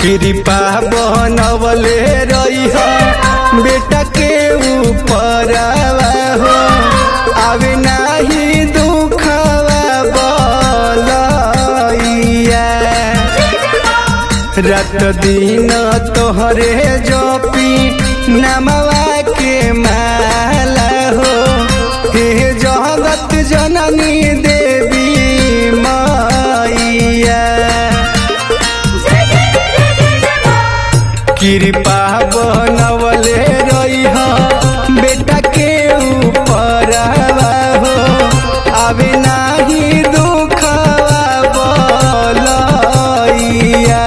कृपा बनवले रही बेटा के ऊपर हो आवे नाही दुखवा बलैया रात दिन तोहरे जपी नमवा के माला हो हे जगत जननी देवी मैया कृपा बनवले रही बेटा के ऊपर हो आवे नाही दुखवा बलैया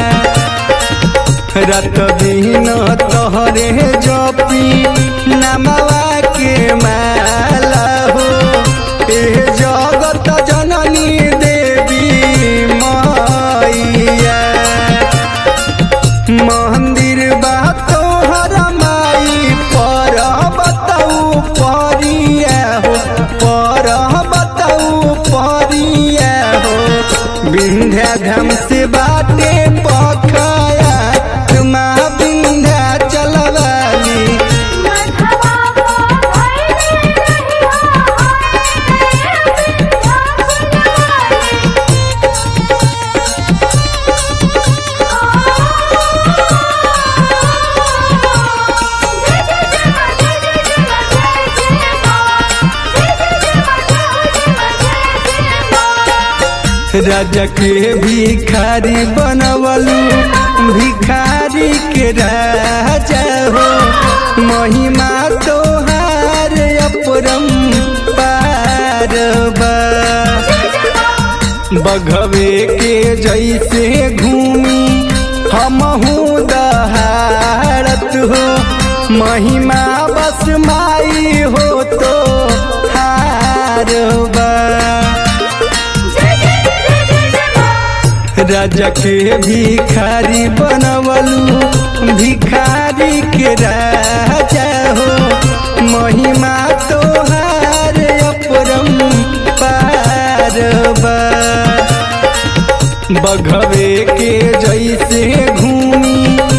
रात दिन तोहरे जपी नमवा के माला हो ए जगत जननी देवी मैया मंदिर बा तोहर माई पर बताऊ परिया हो पर बताऊ परिया हो विंध्याधाम से बाटे पखया तुमा विंध्या चलवाली राजा के भिखारी बनवलू भिखारी के राजा हो महिमा तोहार अपरम पार बा बघवे के जैसे घूमी हमहू दहाड़त हो महिमा बस माई हो तो हार बा राजा के भिखारी बनवलू भिखारी के राजा हो महिमा तोहार अपरम पार बा बघवे के जैसे घूमी